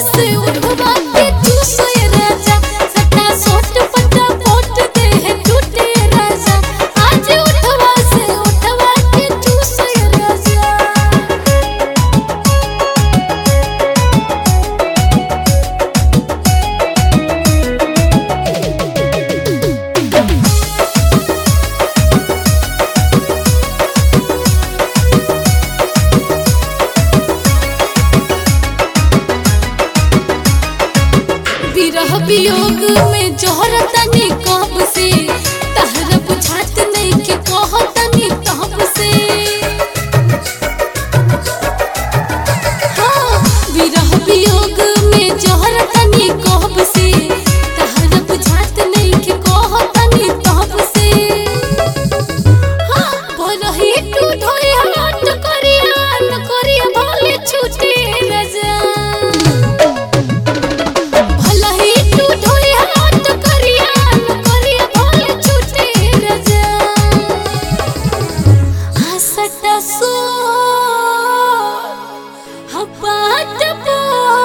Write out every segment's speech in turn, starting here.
से उठवा के चूसो ये राजा सटा सोट पटा पोट दे है टूटे राजा आज उठवा से उठवा के चूसो ये राजा विरह वियोग में जोहर तनी कब से तहर बुझात नहीं के कह तनी तब से हाँ, विरह वियोग में जोहर तनी कब से तहर बुझात नहीं के कह तनी तब से हाँ, बोलही तू ढोई हाथ करिया न करिया भले छूटे रजा भला ही तू ढोई हाथ करिया न करिया भले छूटे रजा हसटा सो हपात पो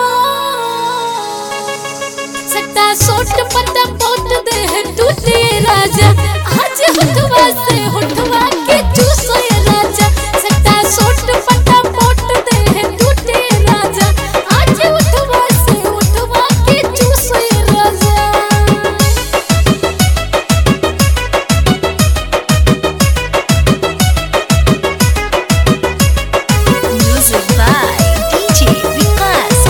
सट्टा सोट पता पोट दे है टूटे राजा आज हुठवा से हुठवा के चूसो ये राजा सट्टा सोट पता पोट दे है टूटे राजा आज हुठवा से हुठवा के चूसो ये राजा Music by DJ Vikas.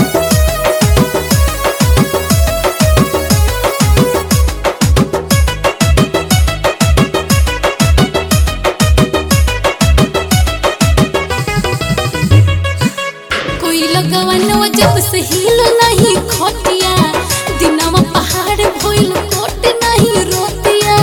कोई लगवन जब से हिल नहीं खोटिया दिनवा पहाड़ भइल कोट नहीं रोटिया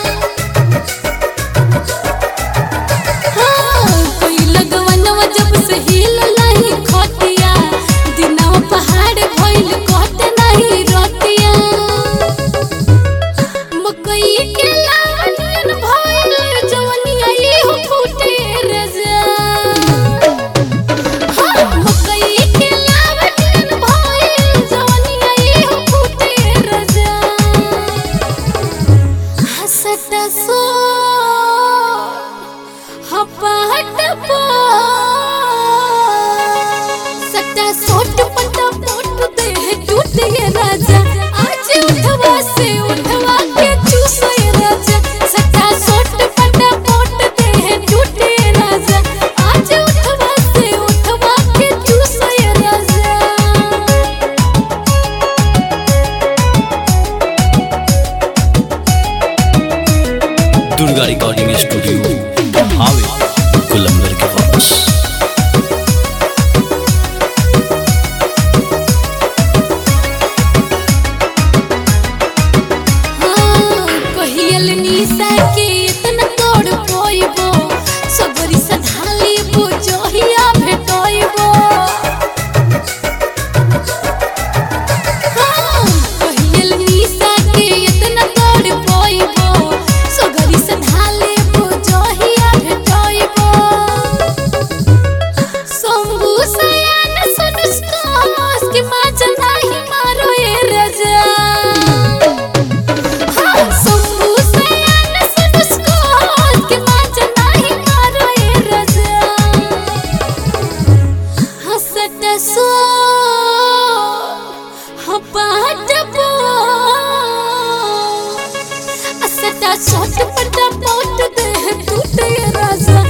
हाँ, कोई लगवन जब से हिल नहीं खोटिया दिनवा पहाड़ भइल कोट नहीं रोटिया मकई के लावन भइल जवनिया ये हो फूटे रजा मकई के लावटन भइल जवनिया ये हो फूटे रजा हसट सो हपाट पो सट्टा सोट पटा पोट दे है टूटे ये राजा आज उठवा से उठवा के चूसो ये राजा सट्टा सोट पटा पोट दे है टूटे राजा आज उठवा से उठवा के चूसो ये राजा दुर्गा रिकॉर्डिंग स्टूडियो हावे कुलंबर के पास कहियल निशा के इतना तोड़ पोइबो सबरी सधाली बुझोहिया भेटोइबो कहियल निशा के इतना तोड़ पोइबो सबरी सधाली बुझोहिया भेटोइबो शंभू सयान सुनुस्कास के माचा नाही मारो ए रजा शंभू सयान सुनुस्कास के माचा नाही मारो ए रजा हसट सो हपाट पो असटा सोट पटा पोट दे टूटे राजा